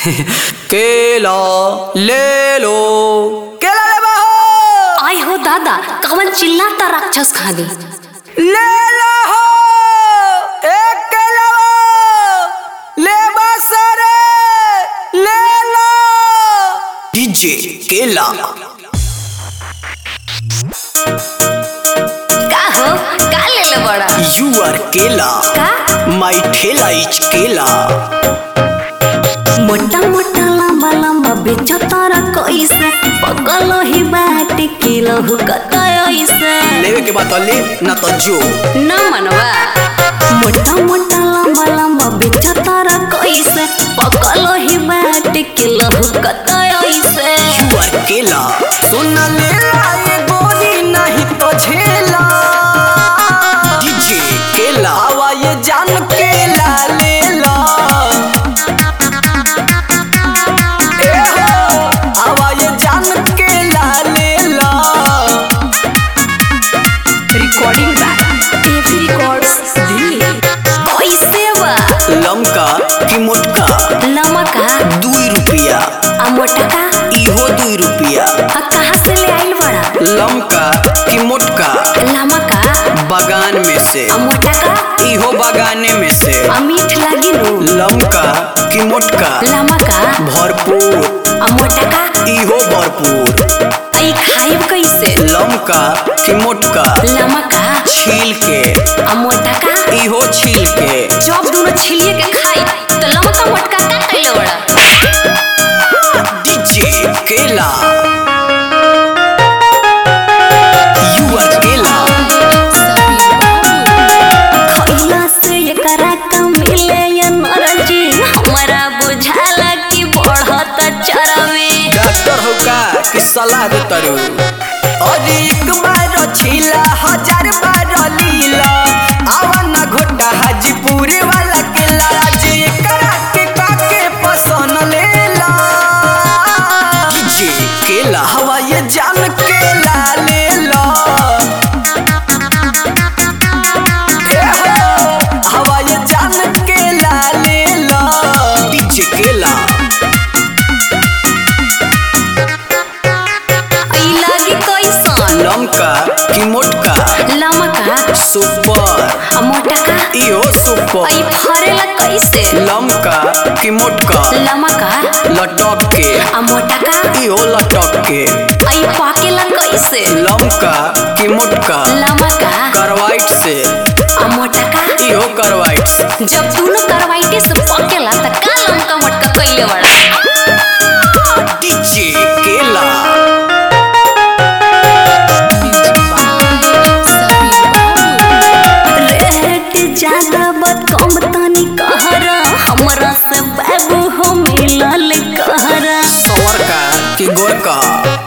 केला ले लो केला ले बहो आय हो दादा कवन चिल्लाता राक्षस खानी ले लो हो एक केला ले बसरे ले लो डीजे केला का हो का ले ले बड़ा यू आर केला का माई ठेला इज केला मोटा मोटा लंबा लंबा बेचो तारा कैसे पगल ही बाट किलो हुकता ऐसे लेवे के बात ले ना तो जो न मनवा मोटा मोटा लंबा लंबा बेचो तारा कैसे पगल ही बाट किलो हुकता ऐसे यू आर केला सुन ले ये गोली नहीं तो झेला डीजे केला हवा ये जान केला ले लो ए हो हवा ये जान केला ले लो रिकॉर्डिंग टीवी रिकॉर्ड्स दिल्ली कैसे बा लमका की मोटका लमका दुई रुपया आ मोटका इहो दुई रुपया आ कहाँ से ले आइल बड़ा लमका की मोटका लमका बगान में से आ मोटका इहो बगाने में से आ मीठ लागी नु लमका की मोटका लमका भरपूर आ मोटका इहो भरपूर आई खाइब कैसे लमका की मोटका लमका छील के आ मोटका इहो छील के जब दोनों छिलिए के खाई तो लमका मोटका का कैले बड़ा डीजे केला यू आर केला खइला से एकरा का मिले एनर्जी हमरा बुझाला कि बढ़त चरमे डॉक्टर हो का कि सलाह दे तरु अरे एक बार छीला हजार बार लीला आवा ना घोटा हाजीपुर वाला केला जे एकरा के काके पसंद लेला डीजे केला हवा ये जान केला लेला ए हो हवा ये जान केला लेला डीजे केला आई लागी कैसन लमका की मोटका लमका सुपर आ मोटका इहो सुपर आई फरेला कैसे लमका की मोटका लमका लटक के आ मोटका इहो लटक के आई पाकेला कैसे लमका की मोटका लमका करवाइट से आ मोटका इहो करवाइट से जब दोनों करवाइटे से पकेला त का लमका मोटका कैले बड़ा डीजे केला रेट ज्यादा बत कम तनी कहरा हमरा से बाबू हो मिलल कहरा सवर का की गोर का